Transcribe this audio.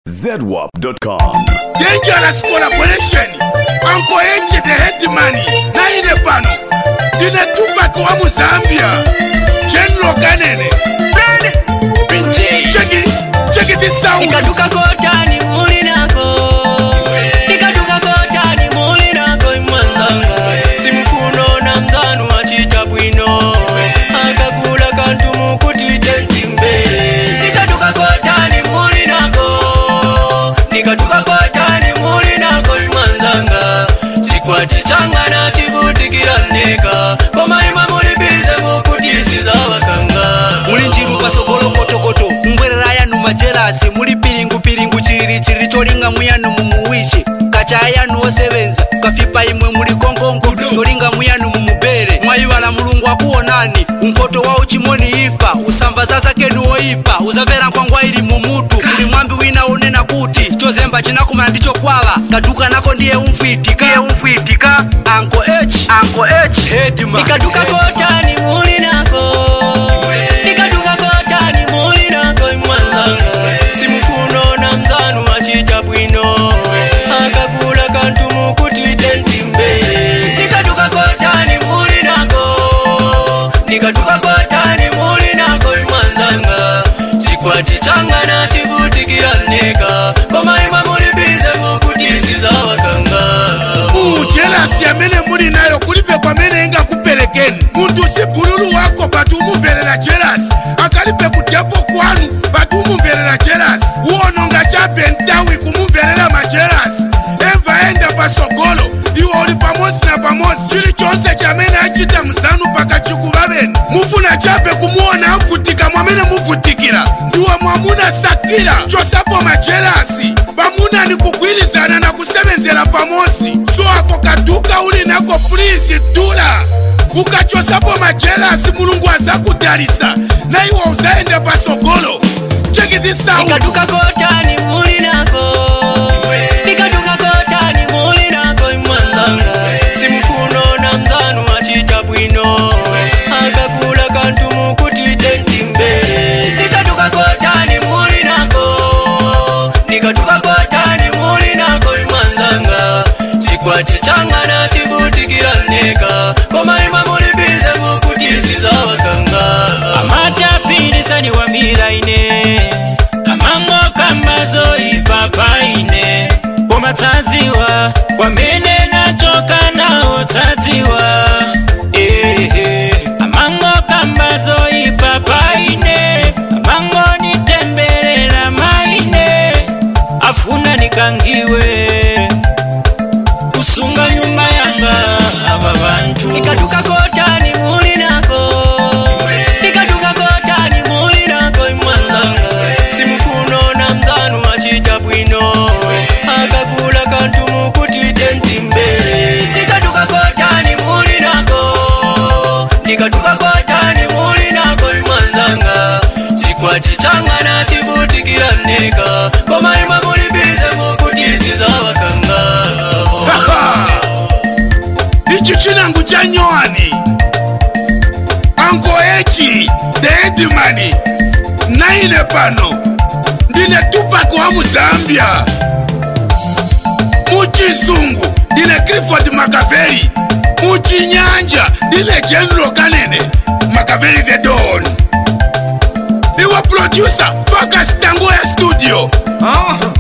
zedwap.com. dangerous collaboration anko eche the headman naine pano ndine tupac wa muzambia general kanene cheki cheki this sound nikatuka kotani muli nako nikatuka kotani muli nako imwanzanga simufuno na mzanu wachita bwino akakula kantu mukuti tenti mbele nikatuka kotani muli nako nikatuka kotani muli nako imwanzanga chikwati changa na chivutikira neka komaima muli bize mukutiziza bakanga muli njiru pasogolo kotokoto mbwerera yanu majerasi muli piringu piringu chiriri chiriri cholinga muyanu mumuwishi kachaya yanu osebenza kafipa imwe muli konkongo cholinga muyanu mumubere mwayiwala mulungu akuwonani umpoto wa uchimoni ifa usamva sasa kenu oipa uzamvera nkwangwa ili mumutu muli mwambi wina unena kuti chozemba chinakumana ndicho kwala kaduka nako ndiye umfwitika umfwitika anko h anko h headman nikatuka kotani muli nako nikatuka kotani muli nako imwanzanga simufuno na mzanu wachita bwino akakula kantu mukuti tenti mbele nikatuka kotani muli nako nikatuka kotani muli nako imwanzanga chikwati changa na chivutikira neka komaima muli bize mukutiziza wakanga mujelasi amene muli nayo kulibe kwamene ingakupelekeni munthu si bululu wako pati umumverera jelasi akalibe kudyapo kwanu pati umumverera jelasi uwononga chabe ntawi kumumverera majelasi emva enda pasogolo iwe uli pamozi na pamozi chilichonse chamene achita mzanu pakachikuvaveni mufuna chabe kumuona avutika mwamene muvutikira ndiwe mwamuna sakira chosapo majelasi vamuna ni kugwirizana na kusevenzera pamozi so ako kaduka uli nako please dula ukachosapo majelasi mulungu azakudalisa na iwe uzaenda pasogolo check this out nikatuka kotani muli nako nikatuka kotani muli nako imwanzanga simufuno na mzanu wachita bwino akakula kantu mukuti tenti mbele nikatuka kotani muli nako nikatuka kotani muli nako imwanzanga chikwati changa na chivutikira neka komaima muli bize mukutiziza wakanga amatapirisani wa miraine amango kamazo ipapaine komatsadziwa kwamene nachoka nawo tsadziwa ehe amango kambazo ipapaine amango nitembelela maine afuna nikangiwe kusunga nyumba yanga aba bantu nikatuka kotani muli nako nikatuka kotani muli nako imwanzanga simufuno na mzanu wachita bwino akakula kantu mukuti tenti mbele nikatuka kotani muli nako nikatuka kotani muli nako imwanzanga chikwati changa na chivutikira neka komaima muli bize mukutiziza wakanga Haha! ichi chinangu cha nyoani anko echi the headman naine pano ndine tupac wa muzambia muchizungu ndine clifford makaveri muchinyanja ndine general kanene makaveri the don iwe producer focus tango ya studio Ah.